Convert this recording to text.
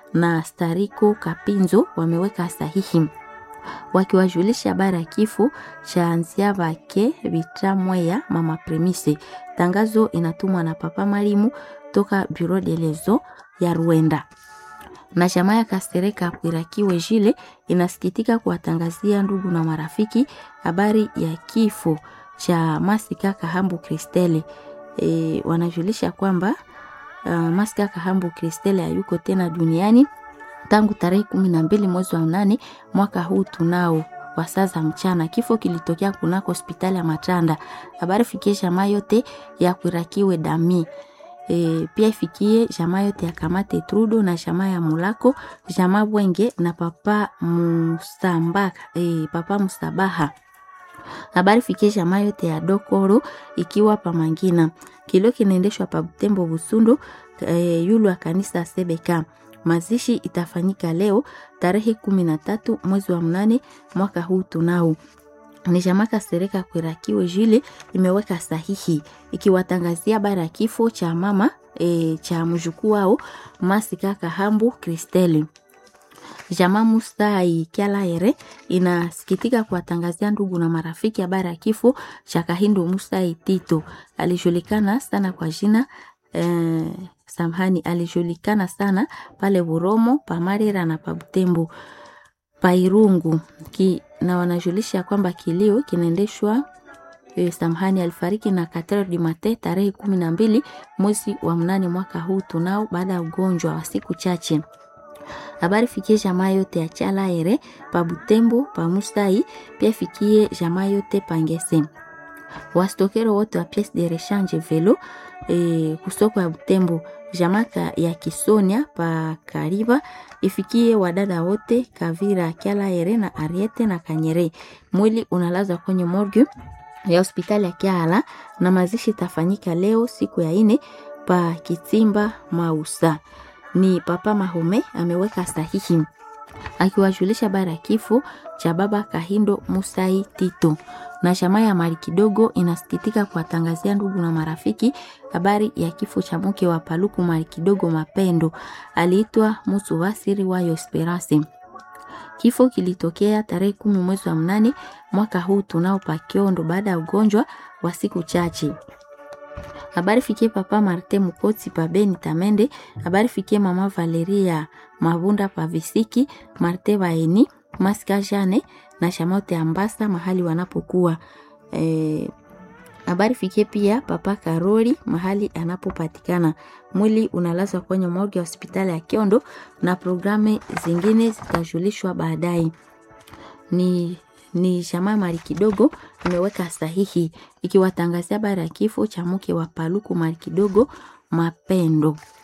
na Stariko Kapinzo wameweka sahihi wakiwajulisha habari ya kifo cha nzia vake Vitramweya mama Premise. Tangazo inatumwa na Papa Marimu toka Bureau de lezo ya Rwanda na jamaa ya Kasereka Kwirakiwe Jile inasikitika kuwatangazia ndugu na marafiki habari ya kifo cha Masika Kahambu Kristele. E, wanajulisha kwamba uh, Masika Kahambu Kristele hayuko tena duniani tangu tarehe kumi na mbili mwezi wa nane mwaka huu tunao wa saa za mchana. Kifo kilitokea kunako hospitali ya Matanda. Habari fikie jamaa yote ya Kwirakiwe Dami. E, pia ifikie jamaa yote ya Kamate Trudo na jamaa ya Mulako, jamaa Bwenge na papa Musambaka, e, papa Musabaha. Habari fikie jamaa yote ya Dokoro ikiwa pamangina. Kilio kinaendeshwa pa Butembo Busundu, e, yulu wa kanisa Sebeka. Mazishi itafanyika leo tarehe kumi na tatu mwezi wa mnane mwaka huu tunao ni jamaa Kasereka Kwirakiwe Jile imeweka sahihi ikiwatangazia habari ya kifo cha mama e, cha mjukuu wao Masika Kahambu Kristeli. Jamaa Mustai Kyalaere inasikitika kuwatangazia ndugu na marafiki habari ya kifo cha Kahindo Mustai Tito. Alijulikana sana kwa jina eh, samhani, alijulikana sana pale Buromo, Pamarira na Pabutembo Pairungu ki, na wanajulisha kwamba kilio kinaendeshwa e, samhani alifariki na Katero di Mate tarehe kumi na mbili mwezi wa mnane mwaka huu tunao baada ya ugonjwa wa siku chache. Habari fikie jamaa yote ya Chalaere pa Butembo pa Musai, pia fikie jamaa yote Pangese wastokero wote wa pièce de rechange velo e, kusoko ya Butembo jamaka ya Kisonia pa Kariba ifikie wadada wote Kavira Kyalaere na Ariete na Kanyere. Mwili unalazwa kwenye morgue ya hospitali ya Kiala na mazishi tafanyika leo siku ya ine pa Kitimba Mausa. Ni Papa Mahome ameweka sahihi akiwajulisha habari ya kifo cha baba Kahindo Musai Tito na jamaa ya mali kidogo inasikitika kuwatangazia ndugu na marafiki habari ya kifo cha mke wa Paluku mali kidogo Mapendo, aliitwa Musu Wasiri wayo Esperance. Kifo kilitokea tarehe kumi mwezi wa mnane mwaka huu tunao Pakiondo baada ya ugonjwa wa siku chache. Habari fikie papa Marte Mukotsi pa Beni Tamende. Habari fikie mama Valeria Mabunda pa Visiki Marte Baeni Maska Jane na Shamote Ambasa mahali wanapokuwa. E, habari fikie pia papa Karoli mahali anapopatikana. Mwili unalazwa kwenye morgue ya hospitali ya Kiondo na programu zingine zitajulishwa baadaye. Ni ni jamaa mali kidogo imeweka sahihi ikiwatangazia habari ya kifo cha mke wa Paluku mali kidogo Mapendo.